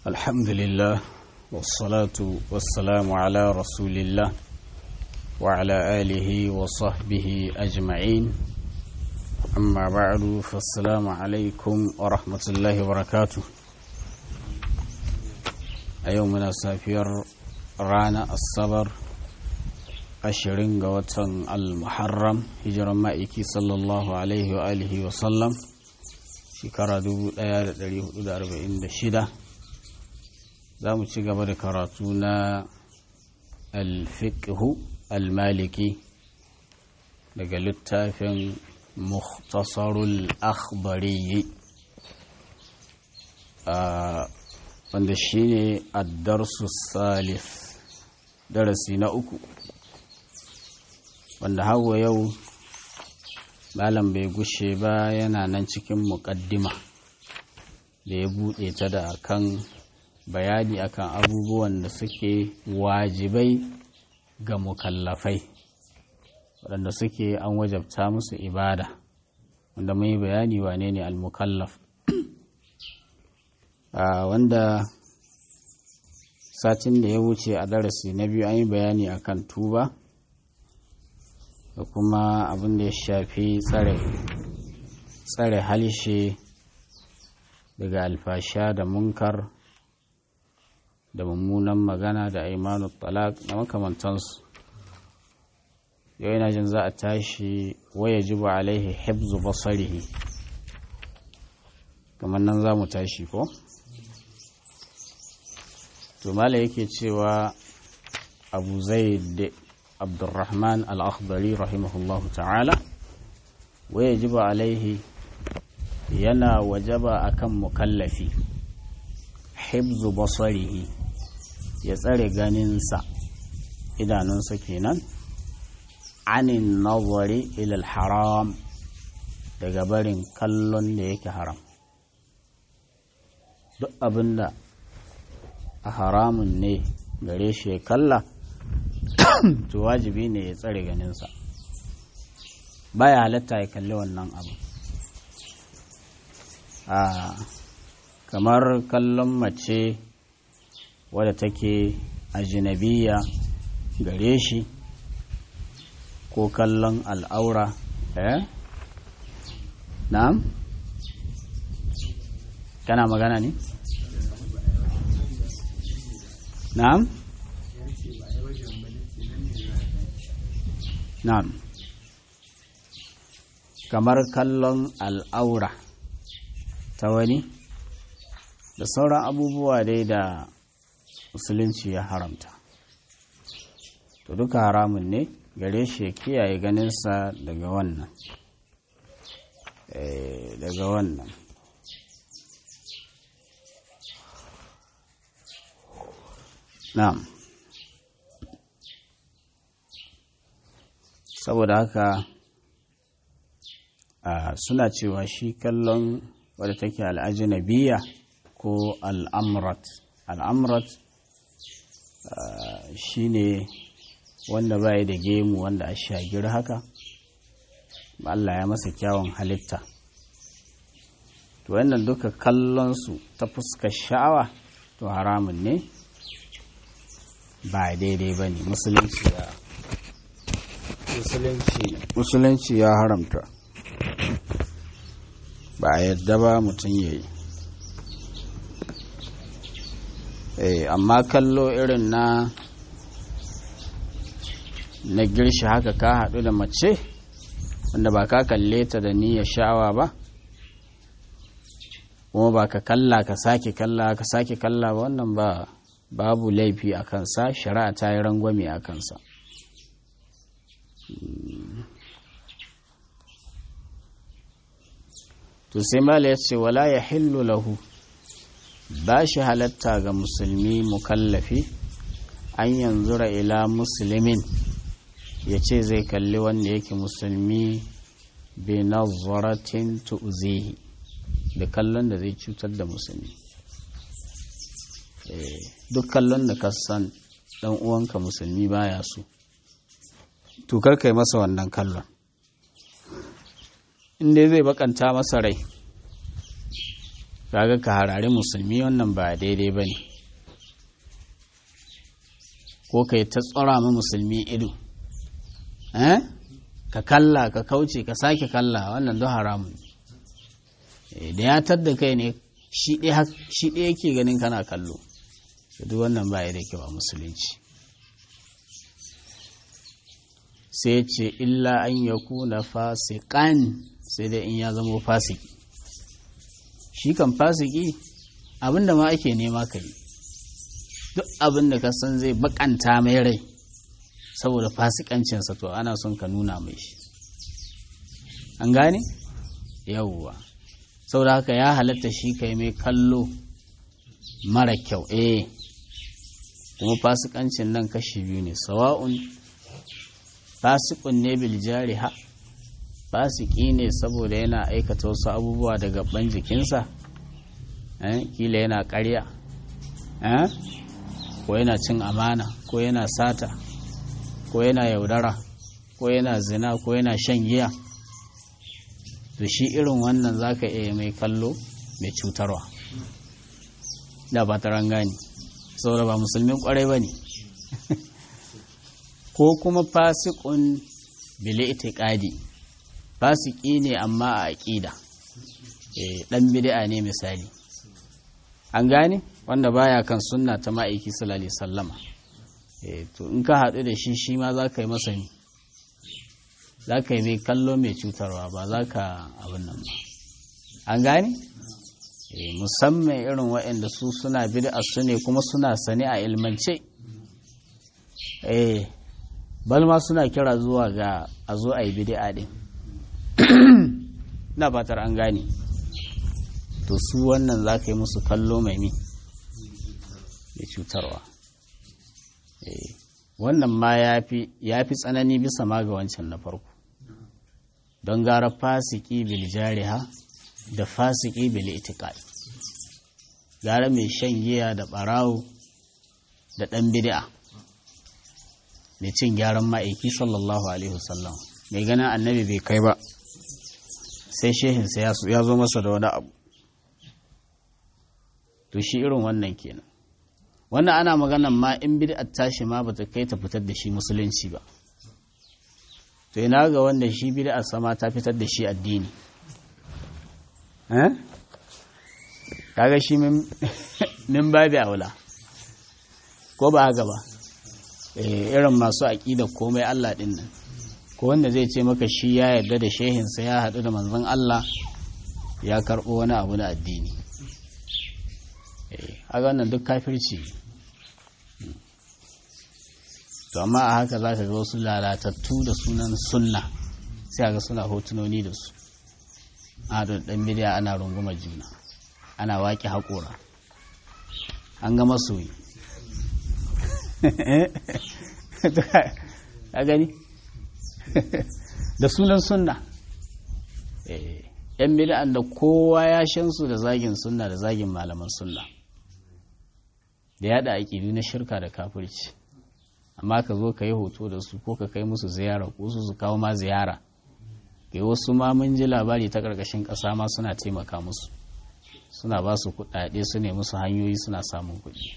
الحمد لله والصلاة والسلام على رسول الله وعلى آله وصحبه أجمعين أما بعد فالسلام عليكم ورحمة الله وبركاته أيومنا سافير رانا الصبر ashirin ga watan al-muharram hijiran ma'aiki sallallahu alaihi wa alihi wa sallam shekara 1446 za mu ci gaba da karatu na al-fiqhu al-maliki daga littafin mukhtasarul akhbari wanda shine ad-darsu salif darasi na uku wanda hawa yau malam bai gushe ba yana nan cikin muƙaddima da ya buɗe ta da akan bayani akan abubuwan da suke wajibai ga mukallafai waɗanda suke an wajabta musu ibada wanda mai bayani wane ne al-mukallaf wanda satin da ya wuce a darasi na biyu an yi bayani akan tuba da kuma abin da ya shafi tsare tsare halishe daga alfasha da munkar da mummunan magana da aimanu talak da makamantansu yau yana jin za a tashi waya jiba alaihi hibzu basarihi kamar nan za mu tashi ko to mala yake cewa abu zai عبد الرحمن الأخضري رحمه الله تعالى ويجب عليه ينا وجب أكم مكلفي حفظ بصره يسأل غننسا إذا ننسى كينا عن النظر إلى الحرام daga barin kallon da yake haram duk abinda a haramun ne gare shi ya kalla to wajibi ne ya tsare ganinsa baya halatta ya kalli wannan abu a kamar kallon mace wadda take ajinabiya gare shi ko kallon al'aura eh na'am kana magana ne na'am Na'am. Kamar kallon al'aura ta wani da sauran abubuwa dai da musulunci ya haramta. To duka haramun ne gare shi ya kiyaye ganinsa daga wannan. daga wannan. Na'am. saboda haka suna cewa shi kallon wadda take al'ajinabiya ko al'amrat al'amrat shi ne wanda baya da gemu wanda a shagir haka Allah ya masa kyawun halitta to wannan duka kallonsu ta fuskar sha'awa to haramun ne ba daidai ba ne musulunci ya musulunci ya haramta ba a yadda ba mutum ya yi amma kallo irin na na girshi haka ka haɗu da mace wanda ba ka kalle ta da niyyar sha'awa ba kuma ba ka kalla ka sake kalla ka sake kalla ba wannan ba babu laifi a kansa shari'a ta yi rangwame a kansa to sai mala ya ce wala ya hillu lahu ba shi halatta ga musulmi mukallafi an yanzura ila musulmin ya ce zai kalli wanda yake musulmi bi nazaratin tu'zihi da kallon da zai cutar da musulmi duk kallon da ka san dan uwanka musulmi baya so to kar kai masa wannan kallon inda zai bakanta masa rai kaga ka harare musulmi wannan ba daidai ba ne ko ka yi ta tsora ma musulmi ido ka kalla ka kauce ka sake kalla wannan don haramun da ya tadda kai ne shi ɗaya yake ganin kana kallo duk wannan ba ya da kyau a musulunci sai ce illa an ya kuna fasikan sai dai in ya zama fasiki shi kan fasiki abinda ma ake nema ka yi duk abinda ka san zai bakanta mai rai saboda fasikancinsa to ana son ka nuna mai shi an gane yawwa saboda haka ya halatta shi kai mai kallo mara kyau eh kuma fasikancin nan kashi biyu ne sawa'un fasikun ne bil jariha fasiki ne saboda yana aikata wasu abubuwa da gaban jikinsa kila yana karya ko yana cin amana ko yana sata ko yana yaudara ko yana zina ko yana shan giya to shi irin wannan zaka iya mai kallo mai cutarwa da ba ta gani saboda ba musulmin kwarai ba ne ko kuma fasikun bile itikadi fasiki ne amma a aƙida ɗan bid'a ne misali an gane wanda baya kan sunna ta ma'aiki sallallahu sallama to in ka haɗu da shi shi ma za ka yi masa ne za ka yi mai kallo mai cutarwa ba za ka abin nan ba an gane musamman irin waɗanda su suna bid'a su ne kuma suna sane a ilmance eh balma suna kira zuwa ga a zo a yi bid'a din na fatar an gane to su wannan za ka yi musu kallo mai mi mai cutarwa wannan ma ya fi tsanani bisa ma ga wancan na farko don gara fasiki bil jariha da fasiki bil itiqad gara mai shan giya da barawo da ɗan bid'a mai cin gyaran ma'aiki sallallahu alaihi wasallam mai ganin annabi bai kai ba sai shehinsa ya zo masa da wani abu to shi irin wannan kenan wannan ana maganan ma in bid'a tashi ma bata kai ta fitar da shi musulunci ba to ina ga wanda shi bid'a sama ta fitar da shi addini eh kaga shi min babi aula ko ba haka ba irin masu aƙida komai Allah ɗin nan ko wanda zai ce maka shi ya yarda da shehinsa ya haɗu da manzon Allah ya karɓo wani abu na addini a wannan duk kafirci to amma a haka za ka ga wasu lalatattu da sunan sunna sai ga suna hotunoni da su a da ɗan bidiya ana runguma juna ana waƙe haƙora an ga masoyi a gani da sunan sunna yan bid'an da kowa ya shansu da zagin sunna da zagin malaman sunna da yada aƙidu na shirka da kafirci amma ka zo ka yi hoto da su ko ka kai musu ziyara ko su su kawo ma ziyara kai wasu ma mun ji labari ta ƙarƙashin ƙasa ma suna taimaka musu suna ba su kuɗaɗe su ne musu hanyoyi suna samun kuɗi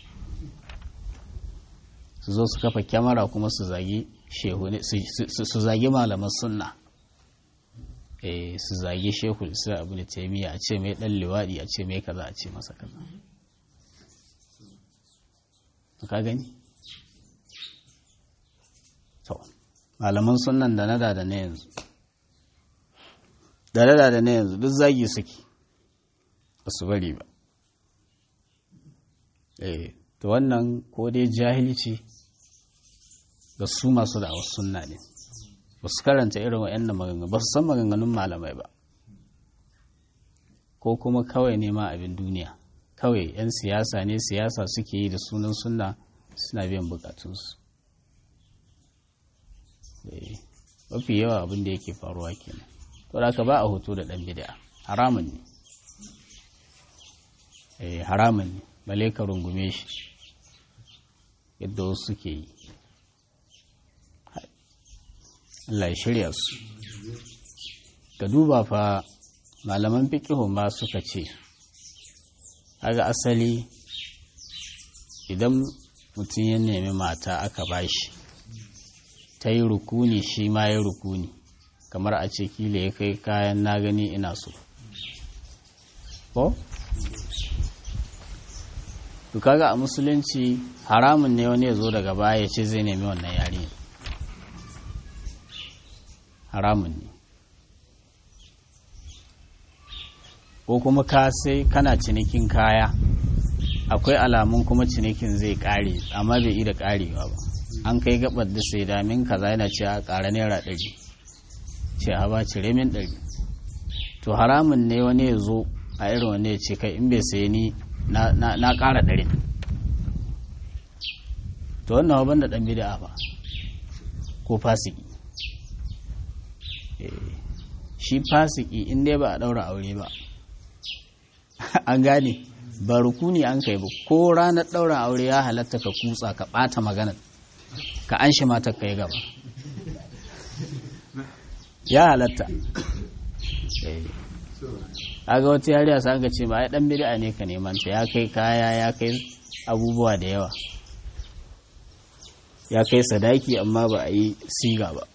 su zo su kafa kyamara kuma su zagi shehu su zagi malaman sunna eh su zagi shehu isra abu da taimiyya a ce mai dan liwadi a ce mai kaza a ce masa kaza ka gani to malaman sunnan da nada da na yanzu da nada da na yanzu duk zagi suke ba su bari ba eh to wannan ko dai jahilci ga su masu da sunna ne ba su karanta irin wa'annan maganganu ba su san maganganun malamai ba ko kuma kawai nema abin duniya kawai 'yan siyasa ne siyasa suke yi da sunan sunna suna biyan bukatunsu mafi yawa abin da yake faruwa kenan to da ba a hoto da ɗan bid'a haramun ne haramun ne bale ka rungume shi yadda wasu suke yi Allah ya shirya su ka duba fa malaman fiƙihun ma suka ce kaga asali idan mutum ya nemi mata aka bashi ta yi rukuni shi ma ya rukuni kamar a ce kila ya kai kayan na gani ina so ko? to kaga a musulunci haramun ne wani ya zo daga baya ya ce zai nemi wannan yari haramun ne ko kuma ka sai kana cinikin kaya akwai alamun kuma cinikin zai kare amma bai yi da karewa ba an kai gabar da sai damin kaza yana ce a ƙara naira ɗari ce a ba cire min ɗari to haramun ne wani ya zo a irin wani ya ce kai in bai sayi ni na ƙara ɗari to wannan waban da ɗan bida ba ko fasiki shi fasiki in dai ba a ɗaura aure ba an gane ba rukuni an kai ba ko ranar ɗaurin aure ya halatta ka kutsa ka ɓata maganar ka an shi matar ka yi gaba ya halatta aga wata yariya sa ga ce ba ya dan bid'a ne ka neman ta ya kai kaya ya kai abubuwa da yawa ya kai sadaki amma ba a yi siga ba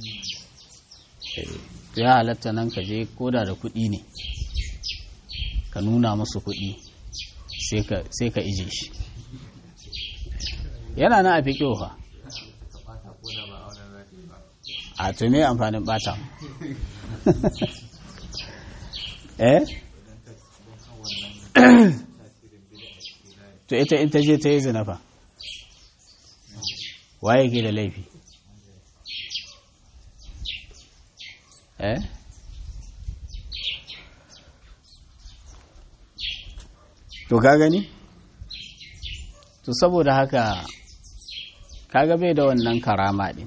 ya halatta nan ka je koda da kuɗi ne ka nuna musu kuɗi sai ka ije shi yana na a fi fa a to me amfanin bata eh to ita in ta je ta yi zinafa waye ke da laifi eh to ka gani to saboda haka kaga bai da wannan karama din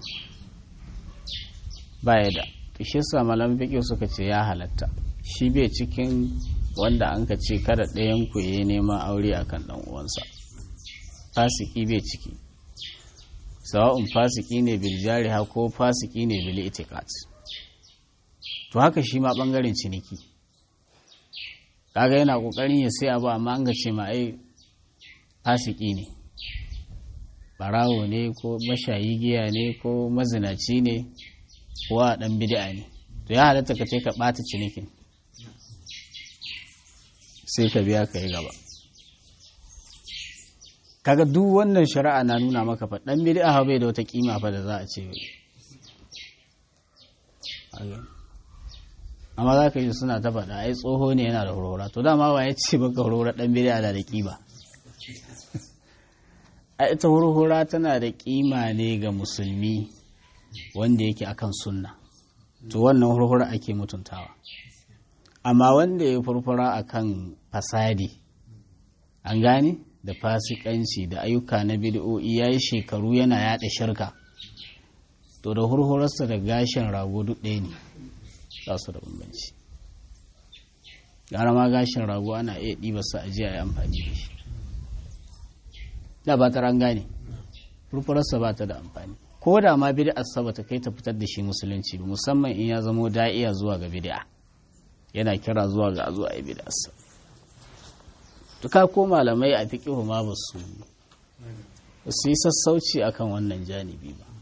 baya da shi sa malam fiƙi suka ce ya halatta shi bai cikin wanda an ka ce kada ɗayan ku yi neman aure akan ɗan uwansa fasiki bai ciki sawa'un fasiki ne bil jariha ko fasiki ne bil itiqat to haka shi ma bangaren ciniki kaga yana kokarin ya sai abu amma an ga ce ma ai fasiki ne barawo ne ko mashayi giya ne ko mazinaci ne ko a dan bid'a ne to ya halatta ka ce ka bata cinikin sai ka biya ka yi gaba kaga duk wannan shari'a na nuna maka fa dan bid'a bai da wata kima fa da za a ce amma za ka yi suna ta faɗa ai tsoho ne yana da horora to dama wa ya ce baka horora dan bid'a da da kima a ita horora tana da kima ne ga musulmi wanda yake akan sunna to wannan horora ake mutuntawa amma wanda ya furfura akan fasadi an gane da fasikanci da ayyuka na bid'o'i ya yi shekaru yana yaɗa shirka to da hurhurarsa da gashin rago duk ɗaya ne za su da bambanci gara ma gashin rago ana iya ɗibarsa a jiya ya amfani da shi da ba ta ran gane furfurarsa ba ta da amfani ko da ma bid'arsa ba ta kai ta fitar da shi musulunci ba musamman in ya zamo da'iya zuwa ga bid'a yana kira zuwa ga zuwa a bid'arsa duka ko malamai a fiƙihu ma ba su su yi sassauci akan wannan janibi ba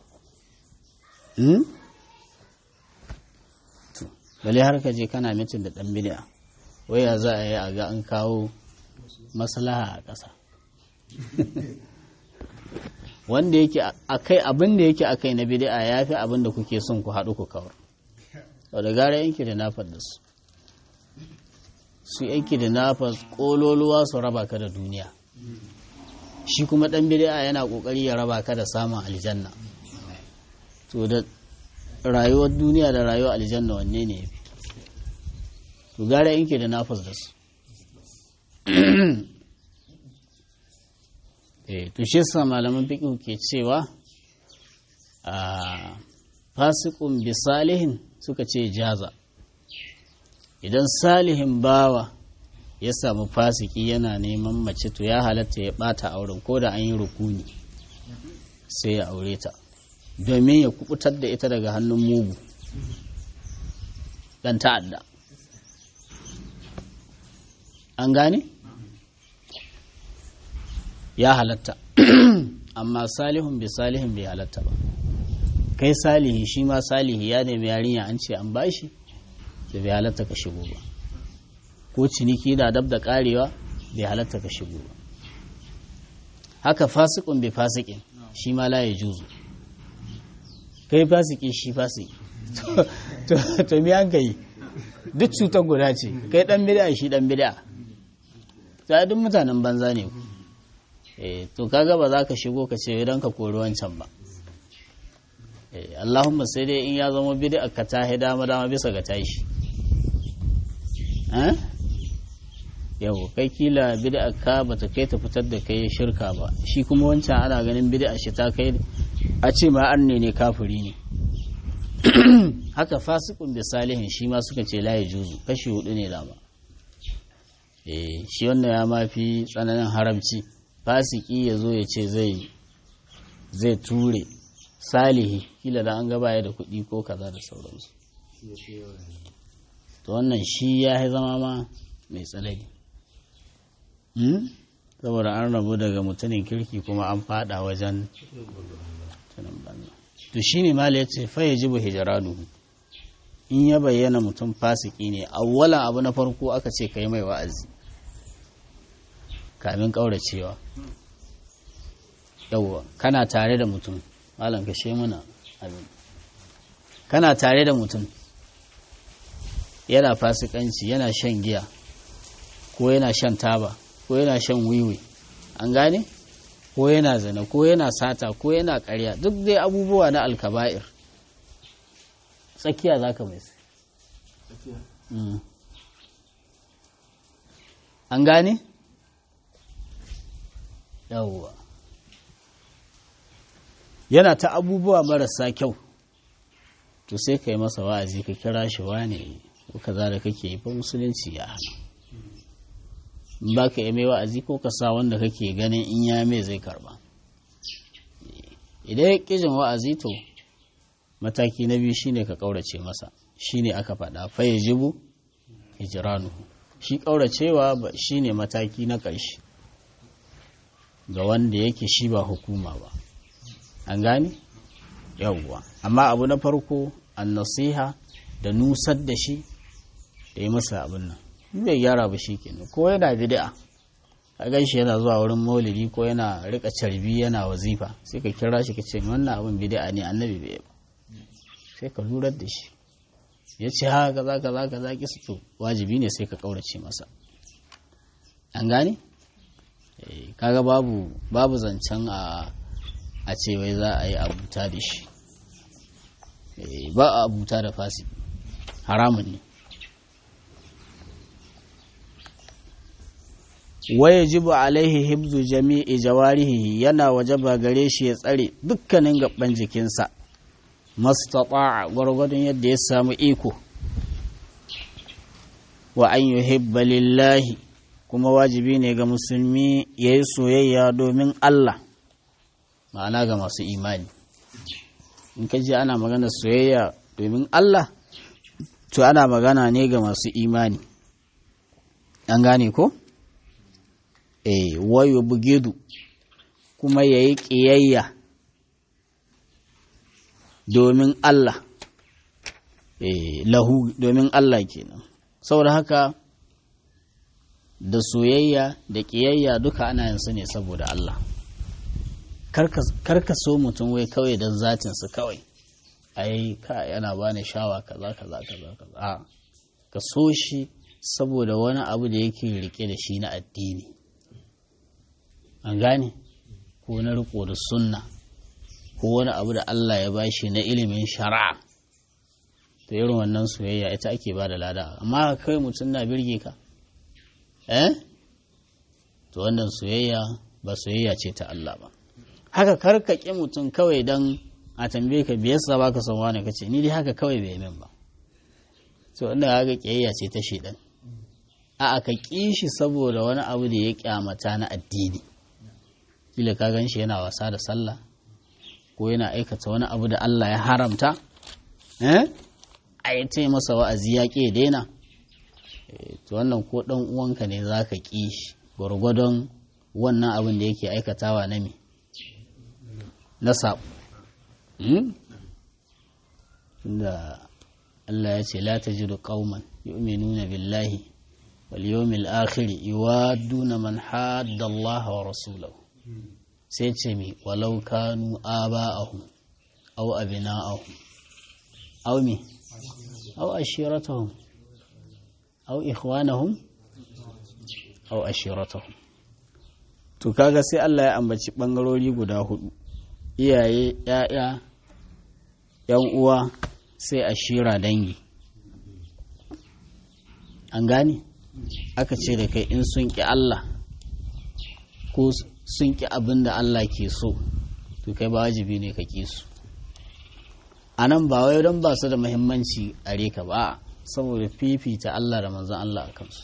bale har ka je kana mitin da ɗan bid'a waya za a yi a ga an kawo maslaha a ƙasa wanda yake akai abin da yake akai na bid'a ya fi abin da kuke son ku haɗu ku kawar sau da gara yanki da nafar da su su yanki da nafar ƙololuwa su raba ka da duniya shi kuma ɗan bid'a yana ƙoƙari ya raba ka da samun aljanna to da rayuwar duniya da rayuwar aljanna wanne ne ya fi to gara yanki da nafar da su to shi sa malaman fiqh ke cewa a fasiqun bi salihin suka ce jaza idan salihin bawa ya samu fasiki yana neman mace to ya halatta ya bata auren ko da an yi rukuni sai ya aure ta domin ya kubutar da ita daga hannun mugu dan ta'adda an gane? ya halatta amma salihun bi salihin bai halatta ba kai salihi shi ma salihi ya nemi yarinya an ce an bashi da bai halatta ka shigo ba ko ciniki da dab da karewa bai halatta ka shigo ba haka fasikun bai fasikin shi ma la ya juzu kai fasiki shi fasiki to mi an kai duk cutar guda ce kai dan bid'a shi dan bid'a ta duk mutanen banza ne ku eh to kaga ba za ka shigo ka ce idan ka kori wancan ba eh Allahumma sai dai in ya zama bid'a ka ta dama dama bisa ga tashi eh yau kai kila bid'a ka bata kai ta fitar da kai shirka ba shi kuma wancan ana ganin bid'a shi ta kai a ce ma arne ne kafiri ne haka fasikun da salihin shi ma suka ce laye juzu kashi hudu ne dama eh shi wannan ya mafi tsananin haramci fasiki ya zo ya ce zai zai ture salihi kila da an gaba ya da kuɗi ko kaza da sauransu to wannan shi ya zama ma mai tsanani saboda an rabu daga mutumin kirki kuma an fada wajen tunan banza to shi ne mala ya ce faye jibu hijiranuhu in ya bayyana mutum fasiki ne awwalan abu na farko aka ce ka yi mai wa'azi kamin ƙauracewa yauwa kana tare da mutum malam ka she muna abin kana tare da mutum yana fasikanci yana shan giya ko yana shan taba ko yana shan wiwi an gane ko yana zina ko yana sata ko yana karya duk dai abubuwa na alkaba'ir tsakiya za ka mai an gane? yawwa yana ta abubuwa marasa kyau to sai ka yi masa wa'azi ka kira shi wane ko kaza da kake yi fa musulunci ya hana ba ka yi mai wa'azi ko ka sa wanda kake ganin in ya mai zai karba idan ya ƙijin wa'azi to mataki na biyu shine ka ƙaurace masa shine aka faɗa faye jibu hijiranu shi ƙauracewa shine mataki na ƙarshe ga wanda yake shi ba hukuma ba an gane yawwa amma abu na farko an nasiha da nusar da shi da yi masa abin nan bai gyara ba shi kenan ko yana bid'a a gan shi yana zuwa wurin maulidi ko yana rika carbi yana wazifa sai ka kira shi ka ce wannan abin bid'a ne annabi bai ba sai ka lurar da shi ya ce ha kaza kaza kaza ki su wajibi ne sai ka kaurace masa an gane kaga babu babu zancen a a ce wai za a yi abuta da shi ba a abuta da fasi haramun ne waya jibu alaihi hibzu jami'i jawarihi yana wajaba gare shi ya tsare dukkanin gaban jikinsa mastata'a gwargwadon yadda ya samu iko wa an yuhibba lillahi kuma wajibi ne ga musulmi ya yi soyayya domin Allah ma'ana ga masu imani in ka ji ana magana soyayya domin Allah to ana magana ne ga masu imani an gane ko? eh wayo bugidu kuma ya yi ƙiyayya domin Allah eh lahu domin Allah kenan saboda haka da soyayya da ƙiyayya duka ana yin su ne saboda Allah karka so mutum wai kawai don zatinsu kawai ai ka yana bani shawa kaza kaza kaza kaza a ka so shi saboda wani abu da yake rike da shi na addini an gane ko na riko da sunna ko wani abu da Allah ya bashi na ilimin shari'a to irin wannan soyayya ita ake ba da lada amma kai mutum na birge ka eh to wannan soyayya ba soyayya ce ta Allah ba haka karkake mutum kawai dan a tambaye ka biyar sa baka son wani kace ni dai haka kawai bai min ba to inda haka kiyayya ce ta shedan a aka ki shi saboda wani abu da ya kyamata na addini kila ka gan shi yana wasa da sallah ko yana aikata wani abu da Allah ya haramta eh a yi ta masa wa'azi ya ƙi daina to wannan ko ɗan uwanka ne za ka ƙi shi gwargwadon wannan abin da yake aikatawa na me na saɓo tunda Allah ya ce la tajidu qauman yu'minuna billahi wal yawmil akhir yuwadduna man hadda Allah wa rasulahu sai ce mi walau kanu aba'ahum aw abina'ahum aw mi aw ashiratahum aw ikhwanahum aw ashiratahum to kaga sai Allah ya ambaci bangarori guda hudu iyaye ‘ya'ya, ‘yan uwa sai a shira dangi. An gane? Aka ce da kai in sun ƙi Allah ko sun ƙi abin da Allah ke so, to kai ba wajibi ne ka ƙi su. A nan ba wai don ba su da muhimmanci a reka ba, saboda fifita Allah da manzan Allah a kansu.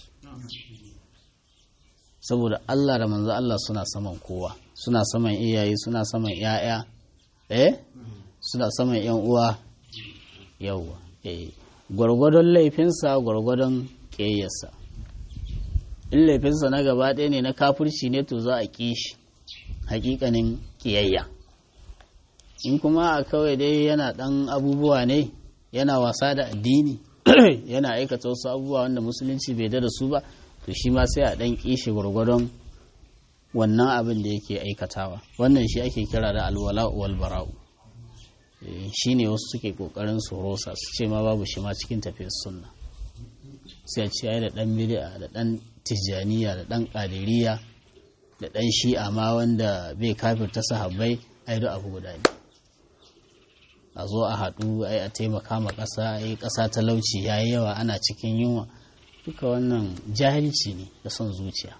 Saboda Allah da manzan Allah suna saman kowa. suna saman iyaye suna saman ‘ya'ya eh suna saman ‘yan uwa yauwa eh gwargwadon laifinsa gwargwadon ƙeyyarsa in laifinsa na gaba ɗaya ne na kafirci ne to za a ƙi shi hakikanin ƙiyayya in kuma a kawai dai yana ɗan abubuwa ne yana wasa da addini yana aikata wasu abubuwa wanda musulunci bai da su ba to shi ma sai a ɗan ƙi shi gwargwadon wannan abin da yake aikatawa wannan shi ake kira da alwala wal bara'u shi ne wasu suke kokarin su rosa su ce ma babu shi ma cikin tafiyar sunna sai a ce da dan bid'a da dan tijjaniya da dan qadiriyya da dan shi'a ma wanda bai kafirta sahabbai ai da abu guda ne a zo a haɗu ai a taimaka ma ƙasa ai ƙasa talauci yayi yawa ana cikin yunwa duka wannan jahilci ne da son zuciya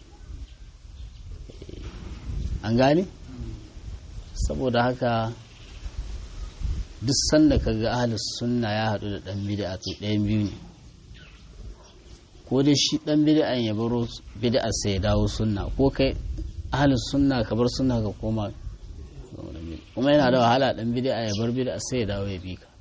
an gane saboda haka duk sanda ka ga ahalus sunna ya haɗu da ɗan bid'a to ɗayan biyu ne ko dai shi ɗan bid'an ya baro bid'a sai ya dawo sunna ko kai ahalus sunna ka bar sunna ka koma kuma yana da wahala ɗan bid'a ya bar bid'a sai ya dawo ya bi ka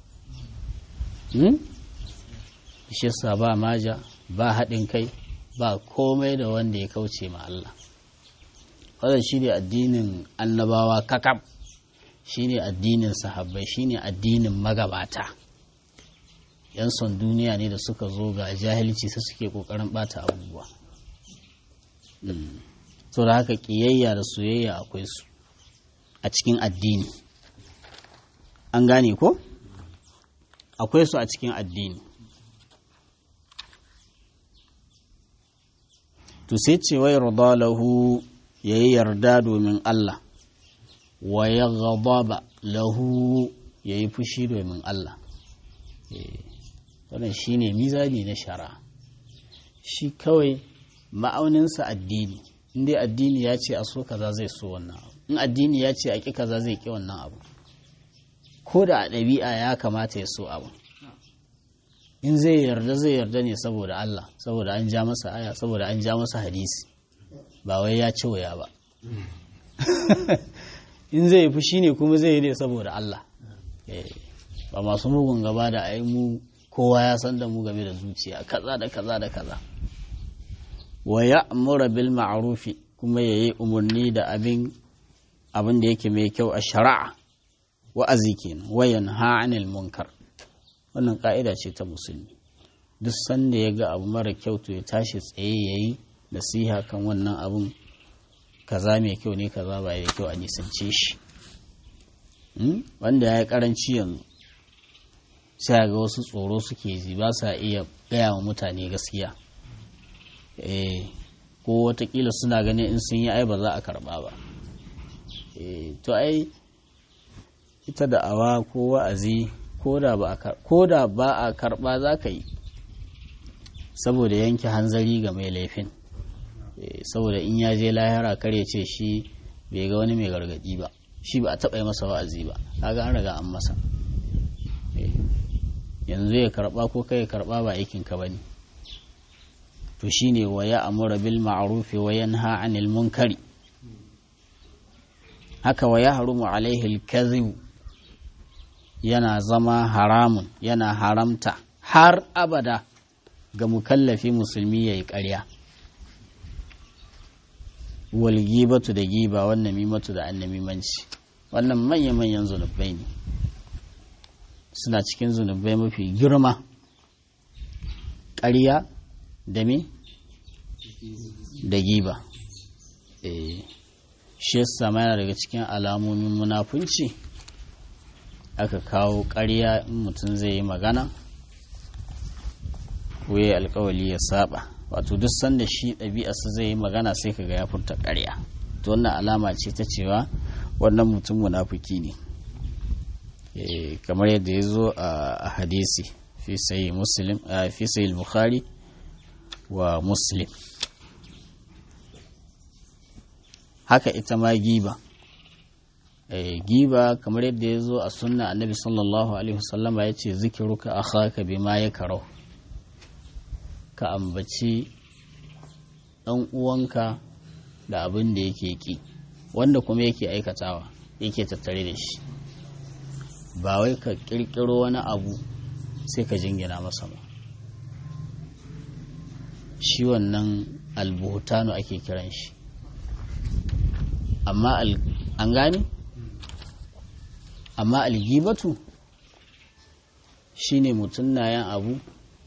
shi yasa ba maja ba haɗin kai ba komai da wanda ya kauce ma Allah wannan shi ne addinin annabawa kakab shi ne addinin sahabbai shi ne addinin magabata yan son duniya ne da suka zo ga jahilci sai suke kokarin bata abubuwa to da haka kiyayya da soyayya akwai su a cikin addini an gane ko akwai su a cikin addini to sai ce wai lahu ya yi yarda domin Allah wa ya gaba lahu ya yi fushi domin Allah wannan shi ne mizani na shara shi kawai ma'auninsa addini inda addini ya ce a so kaza zai so wannan abu in addini ya ce a ƙi kaza zai ƙi wannan abu ko da a ɗabi'a ya kamata ya so abu in zai yarda zai yarda ne saboda Allah saboda an ja masa aya saboda an ja masa hadisi ba wai ya ci waya ba in zai yi fushi ne kuma zai yi ne saboda Allah ba masu mugun gaba da ai mu kowa ya san da mu game da zuciya kaza da kaza da kaza wa ya'muru bil ma'rufi kuma yayi umarni da abin abin da yake mai kyau a shari'a wa'azi kenan wa yanha 'anil munkar wannan ka'ida ce ta musulmi duk sanda ya ga abu mara kyau to ya tashi tsaye yayi nasiha kan wannan abun kaza mai kyau ne kaza ba da kyau a nisance shi wanda ya yi karanci yanzu sai ga wasu tsoro suke ji ba sa iya gaya wa mutane gaskiya ko watakila suna ganin in sun yi ai ba za a karba ba to ai ita da awa ko wa'azi ko da ba a karba za ka yi saboda yanke hanzari ga mai laifin saboda in ya je lahira kar ya ce shi bai ga wani mai gargadi ba shi ba a taɓa yi masa wa'azi ba kaga an riga an masa yanzu ya karɓa ko kai ya karɓa ba aikin ka bane to shine wa ya amura bil ma'ruf wa yanha 'anil munkari haka wa ya harumu alaihi al yana zama haramun yana haramta har abada ga mukallafi musulmi yayi ƙarya wal gibatu da giba wannan mimatu da annamimanci wannan manya-manyan zunubai ne suna cikin zunubai mafi girma ƙarya da me da giba shi yasa yana daga cikin alamomin munafunci aka kawo ƙarya in mutum zai yi magana ko ya alkawali ya saba wato duk sanda shi ɗabi'arsa zai yi magana sai kaga ya furta ƙarya to wannan alama ce ta cewa wannan mutum munafuki ne kamar yadda ya zo a hadisi fi sayi muslim fi sayi bukhari wa muslim haka ita ma giba giba kamar yadda ya zo a sunna annabi sallallahu alaihi wasallama ya ce zikiruka akhaka bima ya karau ka ambaci ɗan uwanka da abin da yake ki wanda kuma yake aikatawa yake tattare da shi ba wai ka ƙirƙiro wani abu sai ka jingina masa ba shi wannan albuhutanu ake kiran shi amma an gane amma algibatu shine mutum na yan abu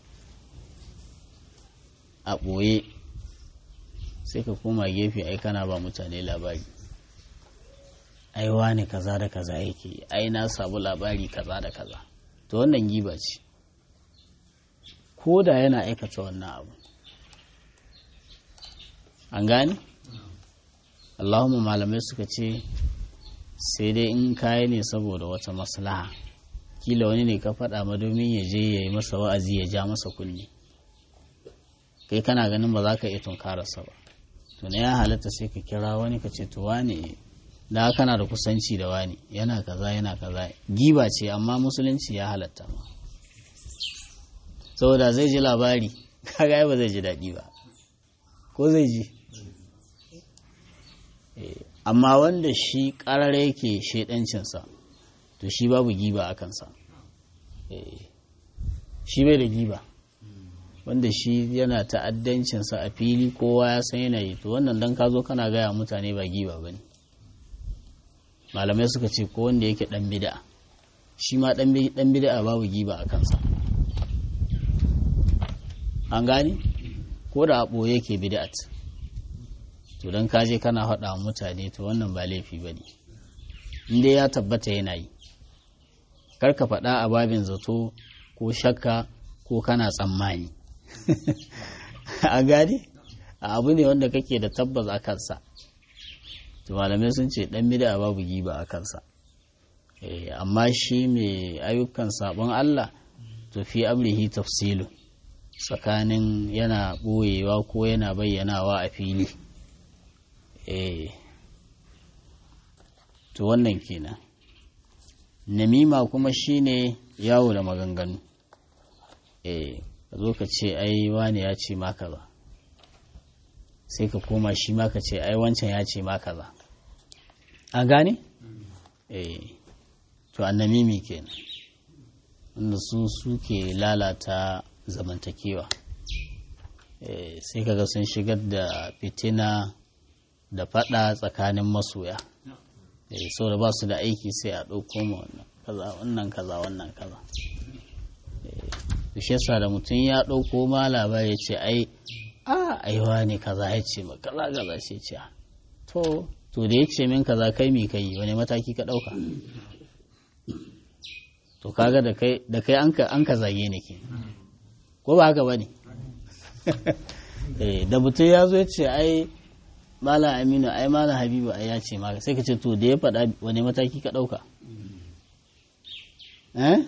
a ɓoye sai ka koma gefe ai kana ba mutane labari ai wane kaza da kaza yake ai na samu labari kaza da kaza to wannan giba ce ko da yana aikata wannan abu an gane allahumma malamai suka ce sai dai in kayi ne saboda wata maslaha kila wani ne ka faɗa ma domin ya je ya yi masa wa'azi ya ja masa kunne kai kana ganin ba za ka iya tunkararsa ba to na ya halatta sai ka kira wani ka ce to wane da kana da kusanci da wani yana kaza yana kaza giba ce amma musulunci ya halatta ma saboda zai ji labari kaga ba zai ji daɗi ba ko zai ji amma wanda shi ƙarar yake shaidancinsa to shi babu giba a kansa shi bai da giba wanda shi yana ta'addancinsa a fili kowa ya san yana yi to wannan dan ka zo kana gaya mutane ba giba ba ne malamai suka ce ko wanda yake dan bid'a shi ma dan bid'a babu giba a kansa an gane ko da a ɓoye yake bid'at to don kaje kana haɗa mutane to wannan ba laifi ba ne inda ya tabbata yana yi karka faɗa a babin zato ko shakka ko kana tsammani a gane abu ne wanda kake da tabbas a kansa to malamai sun ce dan bida babu giba a kansa amma shi mai ayyukan sabon Allah to fi amrihi tafsilu tsakanin yana ɓoyewa ko yana bayyanawa a fili to wannan kenan namima kuma shine yawo da maganganu eh ka zo ka ce ai wane ya ce ma kaza sai ka koma shi ma ka ce ai wancan ya ce ma kaza an gane eh to annamimi kenan wanda su suke lalata zamantakewa eh sai kaga sun shigar da fitina da fada tsakanin masoya eh saboda ba su da aiki sai a ɗauko ma wannan kaza wannan kaza wannan kaza shi yasa da mutum ya ɗauko ma labari ya ce ai a aiwa ne kaza ya ce ma kaza kaza ce ce to to da ya ce min kaza kai mi kai wani mataki ka ɗauka to kaga da kai da kai an ka zage ni ke ko ba haka bane da mutum ya zo ya ce ai malam aminu ai malam habibu ai ya ce maka sai ka ce to da ya faɗa wani mataki ka ɗauka eh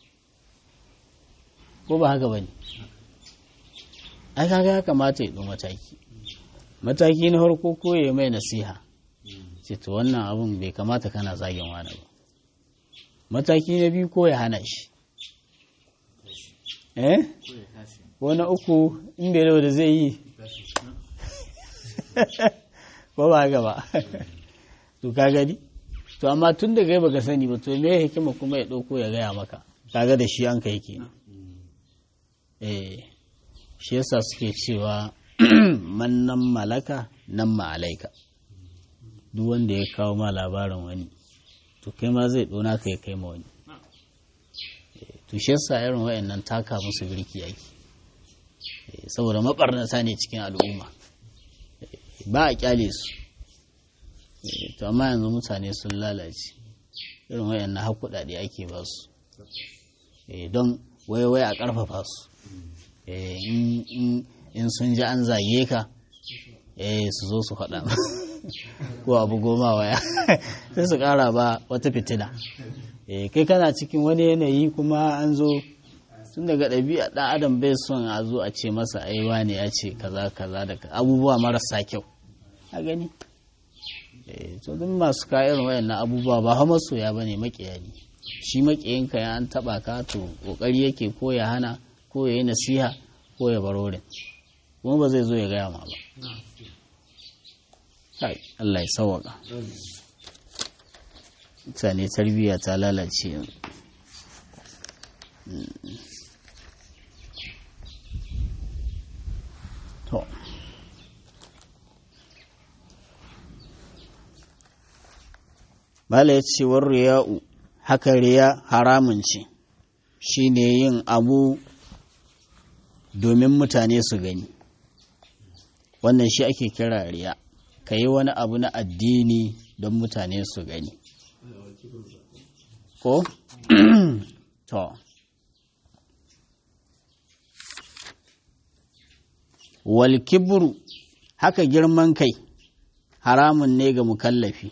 ko ba haka bane ai kaga ya kamata ya ɗau mataki mataki na farko ko ya mai nasiha ce to wannan abun bai kamata kana zagin wani ba mataki na biyu ko ya hana shi eh ko na uku in bai da zai yi ko ba haka ba to ka gani to amma tun da gai baka sani ba to me hikima kuma ya ɗauko ya gaya maka kaga da shi an kai kenan eh shi yasa suke cewa mannan malaka nan ma'alaika duk wanda ya kawo ma labarin wani to kai ma zai ɗona ka ya kai ma wani to shi yasa irin wayannan taka musu birki yake saboda mabarnata ne cikin al'umma ba a kyale su to amma yanzu mutane sun lalace irin wayannan har kuɗaɗe ake ba su don wai a ƙarfafa su in sun ji an zage ka su zo su faɗa ko abu goma waya sai su ƙara ba wata fitina kai kana cikin wani yanayi kuma an zo tun daga ɗabi'a ɗan adam bai son a zo a ce masa aiwa ne ya ce kaza kaza da abubuwa marasa kyau a gani to duk masu kayan wayannan abubuwa ba ha masoya bane makiya ne shi makiyinka ya an taba ka to kokari yake ko ya hana ko ya yi nasiha ko ya barorin kuma ba zai zo ya gaya ma ba Allah ya sawaka mutane tarbiyya ta lalace yanzu to Bala ya ce war riya'u haka riya haramun ce shi ne yin abu domin mutane su gani wannan shi ake kira riya ka yi wani abu na addini don mutane su gani ko? to wal kibru haka girman kai haramun ne ga mukallafi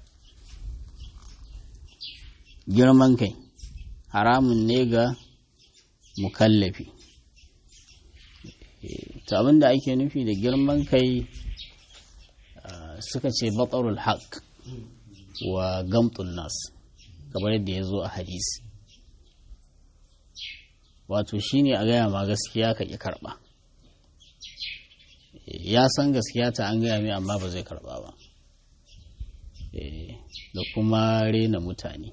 girman kai haramun ne ga mukallafi to abinda ake nufi da girman kai suka ce batsarul haq wa gamtun nas kamar yadda ya zo a hadisi wato shine a gaya ma gaskiya ka ƙi karɓa ya san gaskiya ta an gaya mai amma ba zai karɓa ba da kuma rena mutane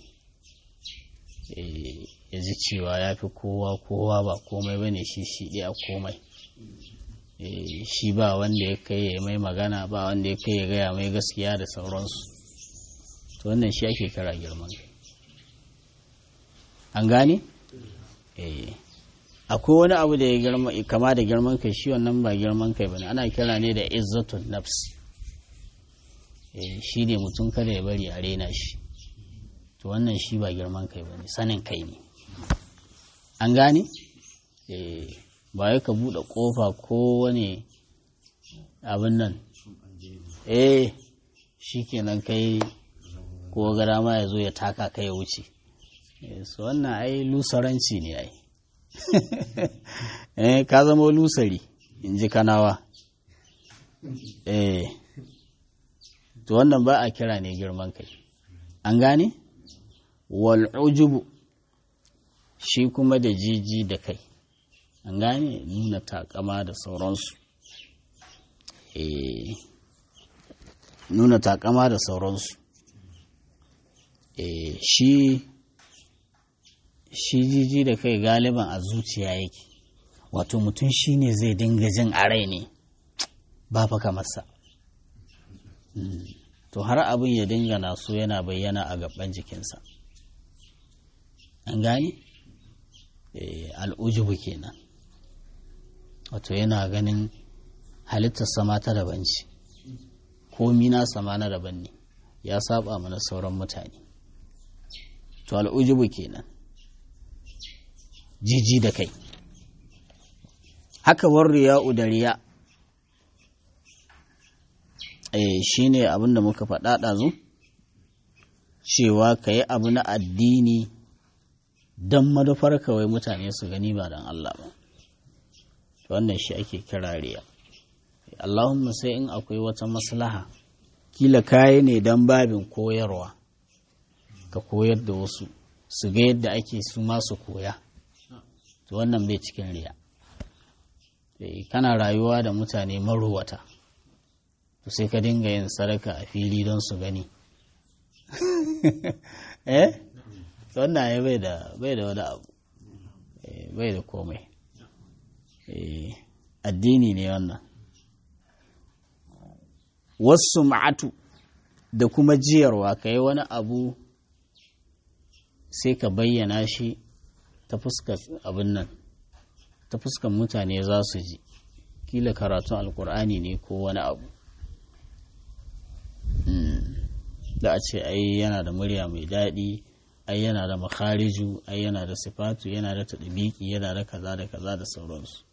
ya ji cewa ya fi kowa kowa ba komai ba ne shi shi ɗaya komai shi ba wanda ya kai ya mai magana ba wanda ya kai ya gaya mai gaskiya da sauransu to wannan shi ake kira girman kai an gane? akwai wani abu da ya kama da girman kai shi wannan ba girman kai bane ana kira ne da izzatun nafs shi ne mutum kada ya bari a rena shi to wannan shi ba girman kai bane sanin kai ne an gane? ba ya ka buɗe ƙofa ko wani abin nan eh shi kenan kai ko gara ma ya zo ya taka kai ya wuce su wannan ai lusaranci ne ai eh ka zama lusari in ji kanawa eh to wannan ba a kira ne girman kai an gane wal ujubu shi kuma da jiji da kai an gane nuna takama da sauransu eh nuna takama da sauransu eh shi shi jiji da kai galiban a zuciya yake wato mutum shi ne zai dinga jin a rai ne ba fa kamarsa to har abin ya dinga naso yana bayyana a gaban jikinsa an gane al'ujubu kenan wato yana ganin halittar sama ta daban ce komi na sama na daban ne ya saba mana sauran mutane to al'ujubu kenan jiji da kai haka war riya'u da riya eh shine abin da muka faɗa ɗazu cewa ka yi abu na addini don madafar kawai mutane su gani ba don Allah ba wannan shi ake kira riya Allahumma sai in akwai wata maslaha kila kayi ne don babin koyarwa ka koyar da wasu su ga yadda ake su masu koya to wannan bai cikin riya kana rayuwa da mutane maruwata to sai ka dinga yin sadaka a fili don su gani eh wannan ya bai da bai da wani abu bai da komai addini ne wannan wasu ma'atu da kuma jiyarwa ka yi wani abu sai ka bayyana shi ta fuskar abin nan ta fuskar mutane za su ji kila karatun alkur'ani ne ko wani abu da a ce ai yana da murya mai daɗi ai yana da makhariju ai yana da sifatu yana da taɗibiki yana da kaza da kaza da sauransu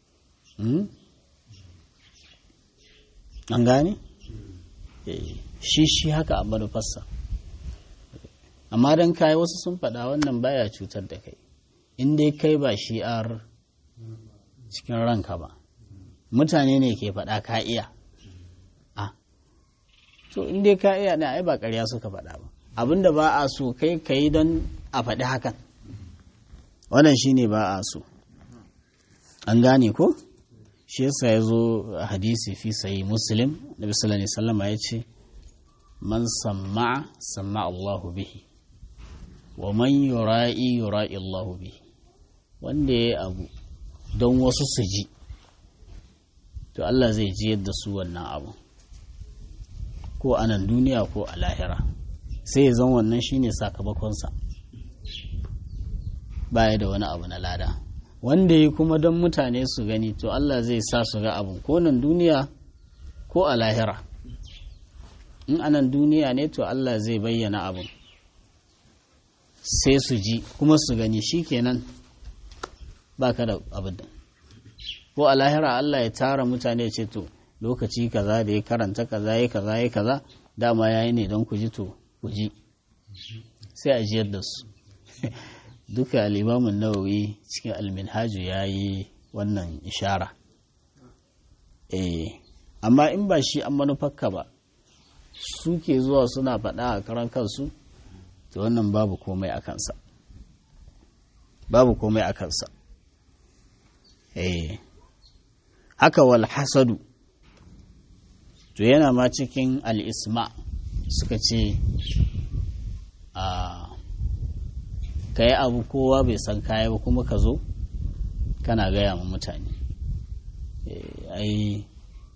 an gane? shi shi haka a manufarsa amma don kayi wasu sun faɗa wannan baya cutar da kai in dai kai ba shi'ar cikin ranka ba mutane ne ke faɗa ka iya a to in dai ka iya ne ai ba ƙarya suka faɗa ba abinda ba a so kai ka yi don a faɗi hakan wannan shine ba a so an gane ko shi yasa ya zo hadisi fi sayi muslim da bisalani sallama ya ce man samma samma Allahu bihi wa man yura'i yura'i Allahu bihi wanda ya abu don wasu su ji to Allah zai ji yadda su wannan abu ko a nan duniya ko a lahira sai ya zan wannan shine sakamakonsa baya da wani abu na lada wanda yi kuma don mutane su gani to Allah zai sa su ga abu ko nan duniya ko a lahira in anan duniya ne to Allah zai bayyana abin sai su ji kuma su gani shikenan baka da abin da ko a lahira Allah ya tara mutane ce to lokaci kaza da ya karanta kaza ya kaza ya kaza dama yayi ne don ku ji to ku ji sai a jiyar da su duka alimamin nawawi cikin alminhaju ya yi wannan ishara eh amma in ba shi an manufarka ba su ke zuwa suna faɗa a karan kansu to wannan babu komai a kansa babu komai a kansa eh haka wal hasadu to yana ma cikin al'isma suka ce a ka yi abu kowa bai san kaya ba kuma ka zo kana gaya ma mutane ai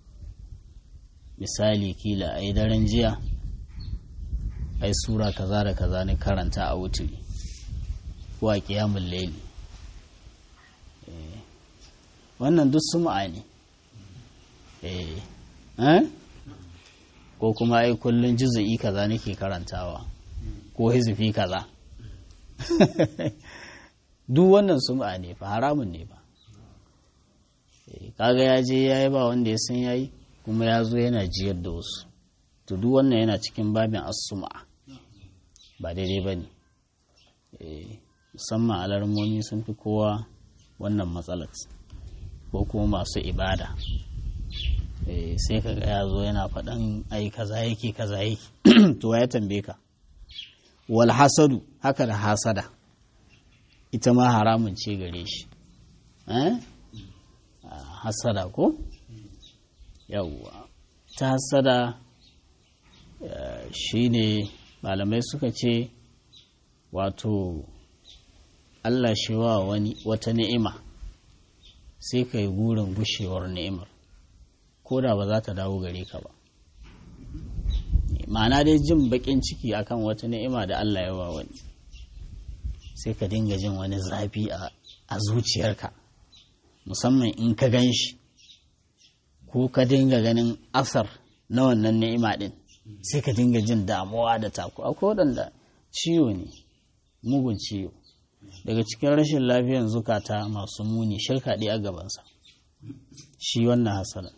misali kila ai daren jiya ai sura kaza da kaza ne karanta a wuturi ko a kiyamun laili wannan duk sum'a ne ko kuma ai kullum juzu'i kaza nake karantawa ko hizifi kaza duk wannan sum'a ne fa haramun ne ba kaga ya je ya yi ba wanda ya san yayi kuma ya zo yana jiyar da wasu to duk wannan yana cikin babin as-sum'a ba daidai ba ne musamman alarmomi sun fi kowa wannan matsalar ko kuma masu ibada sai kaga ya zo yana faɗan ai kaza yake kaza yake to ya tambaye ka wal hasadu haka da hasada ita ma haramun ce gare shi hasada ko yawwa ta hasada shine malamai suka ce wato Allah shi wa wani wata ni'ima sai ka yi gurin gushewar ni'imar ko da ba za ta dawo gare ka ba ma'ana dai jin bakin ciki akan wata ni'ima da Allah ya wa wani sai ka dinga jin wani zafi a zuciyarka musamman in ka gan shi ko ka dinga ganin asar na wannan ni'ima din sai ka dinga jin damuwa da taku akwai waɗanda ciwo ne mugun ciwo daga cikin rashin lafiyan zukata masu muni shirka ɗaya a gabansa shi wannan hasala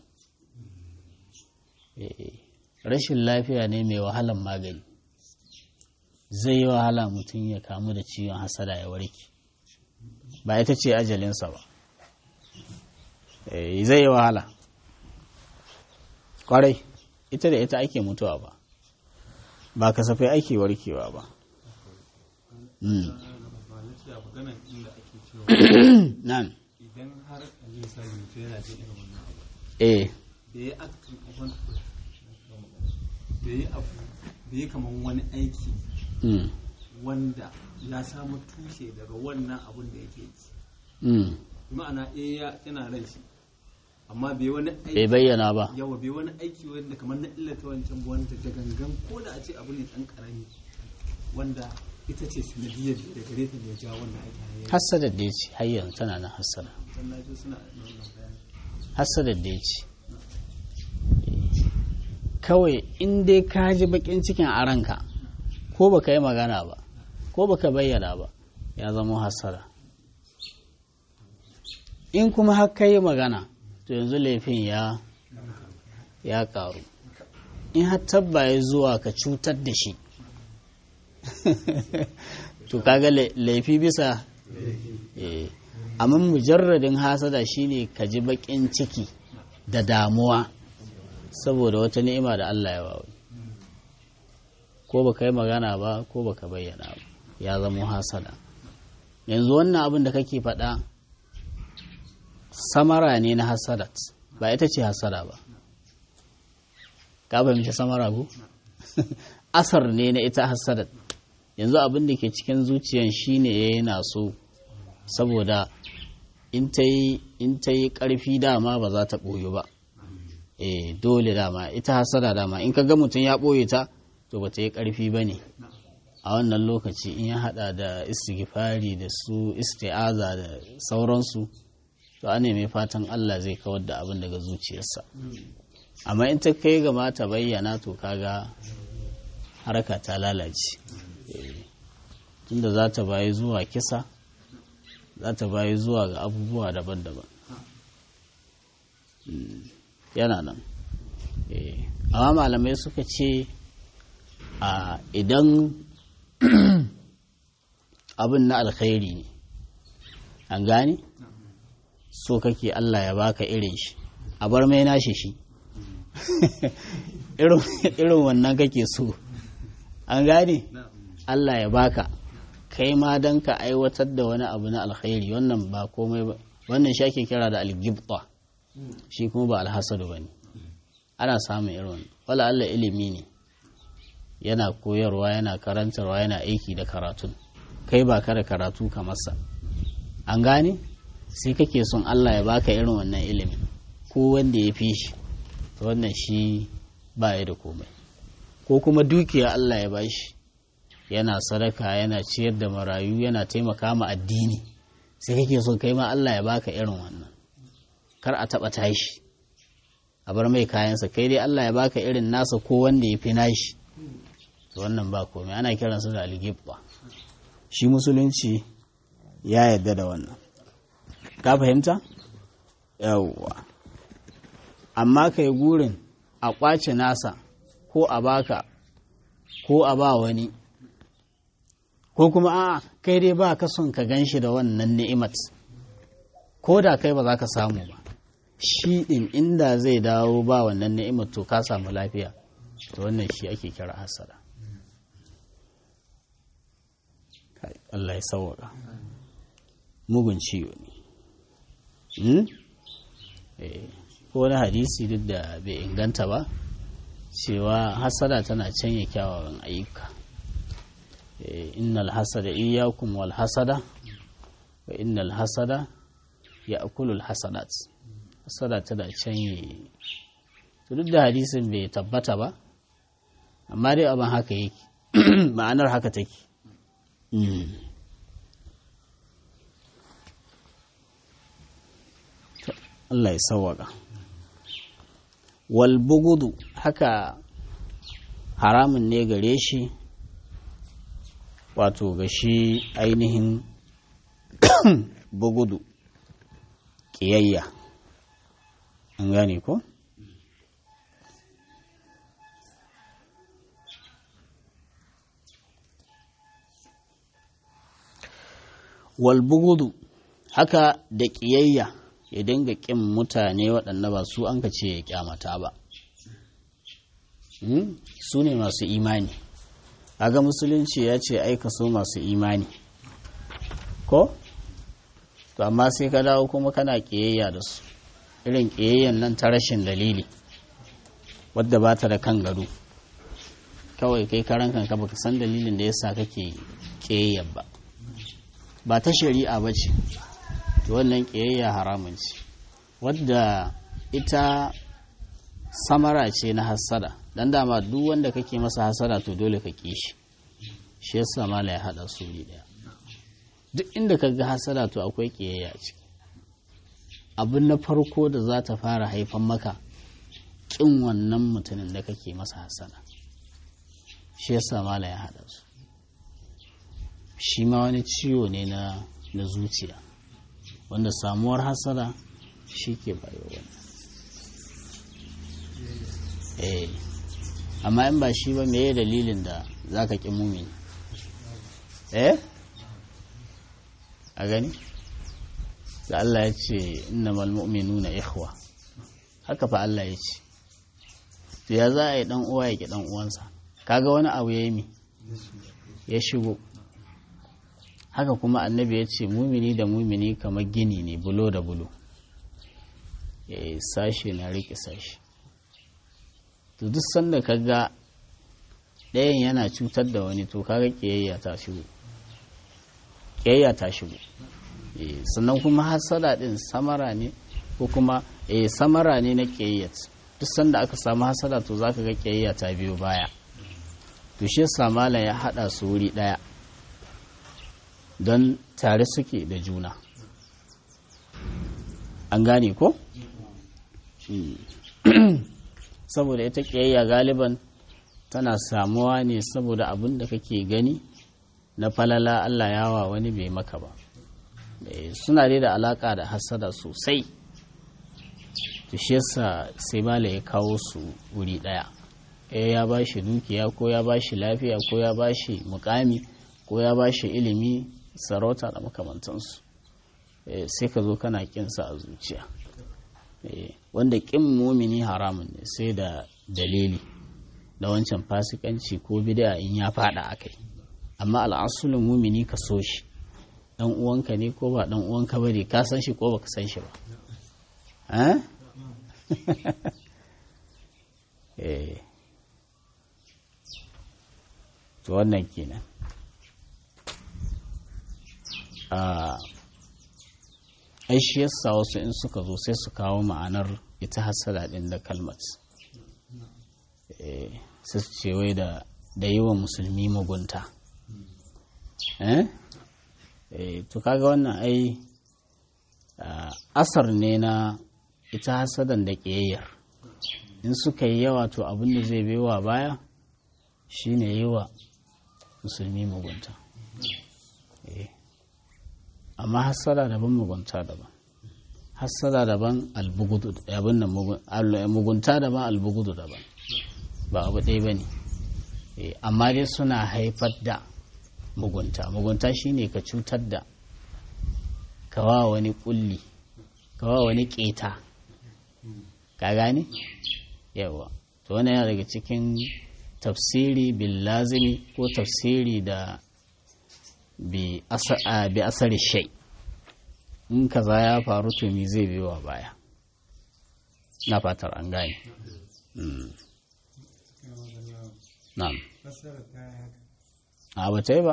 rashin lafiya ne mai wahalan magani zai yi wahala mutum ya kamu da ciwon hasada ya warke ba ita ce ajalinsa ba zai yi wahala kwarai ita da ita ake mutuwa ba ba kasafai ake warkewa ba nan idan har misali mutum yana jin irin wannan abu eh da ya aktin abin da ya abu da ya kaman wani aiki mm, wanda ya samu tushe daga wannan abun da yake yi mm, ma'ana eh ya yana ran shi amma bai wani bai aiki bayyana ba yawa bai wani aiki wanda kamar na illata wancan ba wanda da gangan ko da a ce abu ne dan karami wanda ita ce sanadiyar da gare ta ne ya ja wannan aiki har yanzu hassadar da ya ce har yanzu tana nan hassada dan na ji suna da wannan bayani hassadar da ya ce kawai in dai ka ji bakin cikin a ranka ko baka yi magana ba ko baka bayyana ba ya zama hassada in kuma har ka yi magana to yanzu laifin ya ya karu in har tabba ya zuwa ka cutar da shi to kaga la- laifi bisa eh amma mujarradin hasada shine ka ji bakin ciki da damuwa saboda wata ni'ima da Allah ya bawa ko baka yi magana ba ko baka bayyana ba ya zama hasada yanzu wannan abin da kake faɗa samara ne na hasadat ba ita ce hasada ba ka fahimci samara ko asar ne na ita hasadat yanzu abin da ke cikin zuciyan shine yana so saboda in ta yi ƙarfi dama ba za ta ɓoye ba eh dole dama ita hasada dama in ka ga mutum ya ɓoye ta to ba ta yi ƙarfi ba ne a wannan lokaci in ya haɗa da istighfari da su isti'aza da sauransu to a mai fatan Allah zai kawar da abin daga zuciyarsa amma in ta kai ga mata bayyana to kaga harka ta lalace Eh, tunda za ta bayi zuwa kisa za ta bayi zuwa ga abubuwa daban-daban Mm, yana nan Eh, amma malamai suka ce a idan abin na alkhairi ne an gane so kake Allah ya baka irin shi a bar mai nashi shi irin irin wannan kake so an gane Allah ya baka kai ma don ka aiwatar da wani abu na alkhairi wannan ba komai ba wannan shi ake kira da algibta shi kuma ba alhasadu ba ne ana samun irin wannan wala Allah ilimi ne yana koyarwa yana karantarwa yana aiki da karatun kai ba ka da karatu ka masa an gane sai kake son Allah ya baka irin wannan ilimin ko wanda ya fi shi to wannan shi ba ya da komai ko kuma dukiya Allah ya bashi yana sadaka yana ciyar da marayu yana taimaka ma addini sai kake son kai ma Allah ya baka irin wannan kar a taba tashi a bar mai kayansa kai dai Allah ya baka irin nasa ko wanda ya fi nashi to wannan ba komai ana kiransa da algibba shi musulunci ya yarda da wannan ka fahimta yawwa amma kai gurin a kwace nasa ko a baka ko a ba wani ko kuma a kai dai ba ka son ka gan shi da wannan ni'imat ko da kai ba za ka samu ba shi ɗin inda zai dawo ba wannan ni'imat to ka samu lafiya to wannan shi ake kira hasada Kai, Allah ya sauwaka mugun ciwo ne Hmm? Eh, ko wani hadisi duk da bai inganta ba cewa hasada tana canye kyawawan ayyuka Eh, innal hasada iyyakum wal hasada wa innal hasada ya'kulu al hasadat hasada tana canye to duk da hadisin bai tabbata ba amma dai abin haka yake ma'anar haka take Mm. Allah ya sawwaka wal bugudu haka haramun ne gare shi wato ga shi ainihin bugudu ƙiyayya an gane ko? wal bugudu haka da ƙiyayya ya dinga ƙin mutane waɗanda ba su an ka ce ya ƙyamata ba Hmm? su ne masu imani aga musulunci ya ce aika so masu imani ko to amma sai ka dawo kuma kana ƙiyayya da su irin ƙiyayyan nan ta rashin dalili wadda ba ta da kan gado kawai kai karan kanka baka san dalilin da yasa kake ƙiyayyar ba ba ta shari'a ba ce to wannan ƙiyayya haramun ce wadda ita samara ce na hasada dan dama duk wanda kake masa hasada to dole ka ƙi shi shi yasa mala ya haɗa su ne ɗaya duk inda ka ga hasada to akwai ƙiyayya ce abin na farko da za ta fara haifan maka ƙin wannan mutumin da kake masa hasada shi yasa mala ya haɗa su shi ma wani ciwo ne na na zuciya wanda samuwar hasada shi ke bayo wannan eh amma in ba shi ba meye dalilin da za ka ƙi mumini eh a gani da Allah ya ce innamal mu'minuna ikhwa haka fa Allah ya ce to ya za a yi dan uwa ya ki dan uwansa kaga wani abu ya yi mi ya shigo haka kuma annabi ya ce mumini da mumini kamar gini ne bulo da bulo sashe na riƙe sashe to duk sanda ka ga ɗayan yana cutar da wani to kaga ƙiyayya ta shigo ƙiyayya ta shigo sannan kuma hasada ɗin samara ne ko kuma samara ne na ƙiyayyat duk sanda aka samu hasada to za ka ga ƙiyayya ta biyo baya to shi samala ya haɗa su wuri ɗaya don tare suke da juna an gane ko? saboda ita ƙiyayya galiban tana samuwa ne saboda abin da kake gani na falala Allah yawa wani bai maka ba suna dai da alaka da hasada sosai to shi yasa sai mala ya kawo su wuri ɗaya ya ba shi dukiya ko ya ba shi lafiya ko ya ba shi mukami ko ya ba shi ilimi sarauta da makamantansu sai ka zo kana kinsa a zuciya wanda kin mumini haramun ne sai da dalili da wancan fasikanci ko bid'a in ya fada akai amma al'asulun mumini ka so shi dan uwanka ne ko ba dan uwanka ba ne ka san shi ko baka san shi ba eh to wannan kenan ai shi yasa wasu in suka zo sai su kawo ma'anar ita hasada din da kalmat sai su ce wai da da yi wa musulmi mugunta to kaga wannan ai asar ne na ita hasadan da ƙiyayyar in suka yi yawa to abin da zai baiwa baya shine yi wa musulmi mugunta amma hassada daban mugunta daban hassada daban albugudu abin nan mugunta daban albugudu daban ba abu ɗaya ba ne amma dai suna haifar da mugunta mugunta shine ka cutar da kawa wani kulli kawa wani keta ka gane yawa to wannan yana daga cikin tafsiri bil lazimi ko tafsiri da bi asari shai in kaza ya faru to me zai biyo baya na fatar an gane na'am a bata yi ba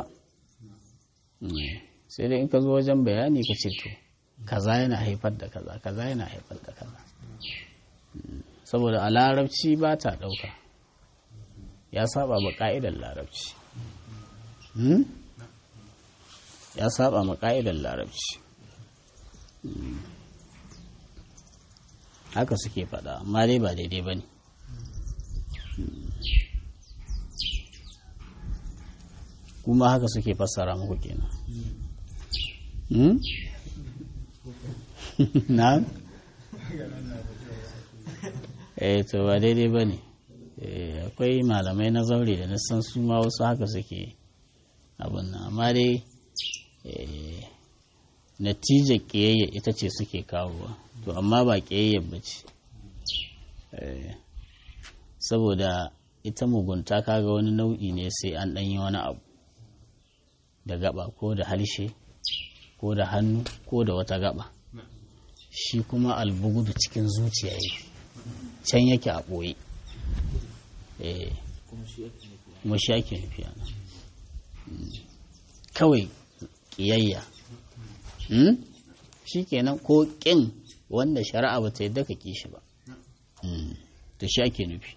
sai dai in ka zo wajen bayani ka ce to kaza yana haifar da kaza kaza yana haifar da kaza saboda a larabci ba ta ɗauka ya saba ba ƙa'idar larabci ya saba ma ƙa'idar larabci haka suke faɗa amma dai ba daidai ba ne kuma haka suke fassara muku kenan na? eh to ba daidai ba ne akwai malamai na zaure da na san su ma wasu haka suke abin nan amma dai natijar ƙiyayya ita ce suke kawowa to amma ba ƙiyayyar ba ce saboda ita mugunta kaga wani nau'i ne sai an ɗanyi wani abu da gaba ko da harshe ko da hannu ko da wata gaba shi kuma albugudu cikin zuciya yake can yake a ɓoye kuma shi ake nufi ana kawai ƙiyayya shi kenan ko ƙin wanda shari'a ba ta yadda ka ƙi shi ba da shi ake nufi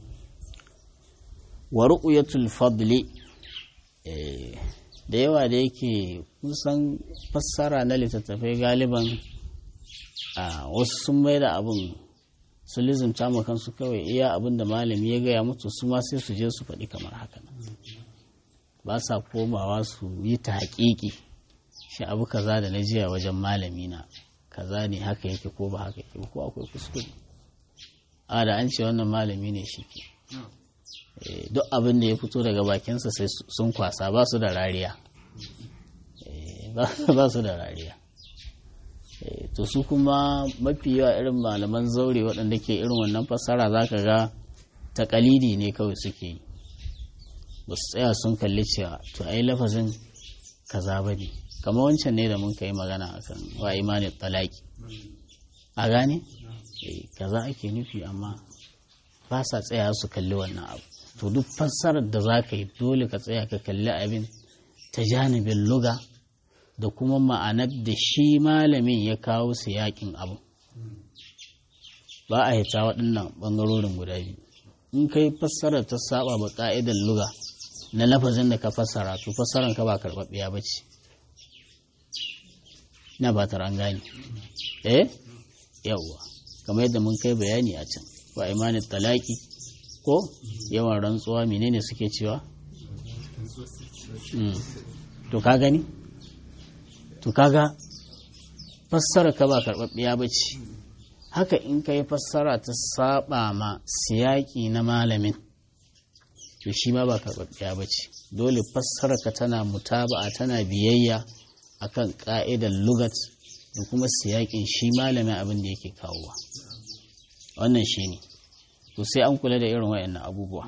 wa ru'yatul fadli da yawa da yake kusan fassara na littattafai galiban a wasu sun mai da abin su lizimta ma kansu kawai iya abin da malami ya gaya mutu su ma sai su je su faɗi kamar haka ba sa komawa su yi ta haƙiƙi shi abu kaza da na jiya wajen malami na kaza ne haka yake ko ba haka yake ko akwai kuskure a da an ce wannan malami ne shi ke duk abin da ya fito daga bakinsa sai sun kwasa ba su da rariya ba su da rariya to su kuma mafi yawa irin malaman zaure waɗanda ke irin wannan fassara za ka ga takalidi ne kawai suke yi ba su tsaya sun kalli cewa to ai lafazin kaza ba ne kamar wancan ne da mun kai magana akan wa imanin talaki a gane kaza ake nufi amma ba sa tsaya su kalli wannan abu to duk fassarar da za ka yi dole ka tsaya ka kalli abin ta janibin luga da kuma ma'anar da shi malamin ya kawo su yakin abu ba a hita waɗannan ɓangarorin guda biyu in ka yi fassarar ta saba ba ƙa'idar luga na lafazin da ka fassara to fassarar ka ba karɓaɓɓiya ba ce na ba ta gane eh yawwa kamar yadda mun kai bayani a can wa imanin talaki ko yawan rantsuwa menene suke cewa to ka gani to kaga fassara ka ba karɓaɓɓiya ba ce haka in ka yi fassara ta saba ma siyaki na malamin to shi ma ba karɓaɓɓiya ba ce dole fassara ka tana mutaba'a tana biyayya akan ƙa'idar lugat da kuma siyakin shi malamin abin da yake kawowa wannan shi ne to sai an kula da irin wayannan abubuwa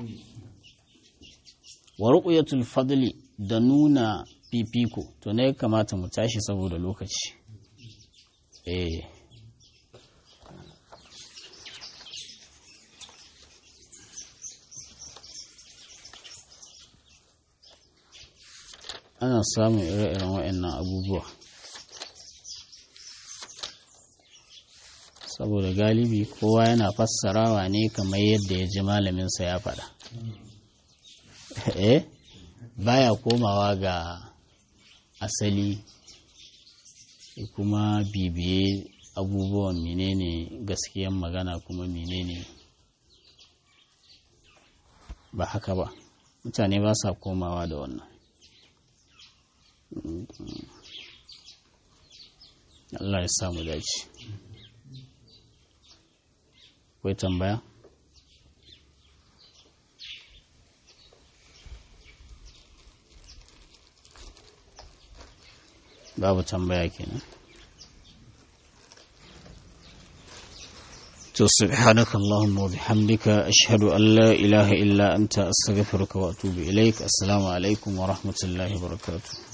wa ruqyatul fadli da nuna fifiko to ne kamata mu tashi saboda lokaci eh ana samun ire-iren waɗannan abubuwa saboda galibi kowa yana fassarawa ne kamar yadda ya ji malaminsa ya faɗa eh baya komawa ga asali kuma bibiye abubuwan menene gaskiyan magana kuma menene ba haka ba mutane ba sa komawa da wannan Allah ya samu dace akwai tambaya babu tambaya kenan to subhanaka allahumma wa bihamdika ashhadu an la ilaha illa anta astaghfiruka wa atubu ilaik assalamu alaikum wa rahmatullahi wa barakatuh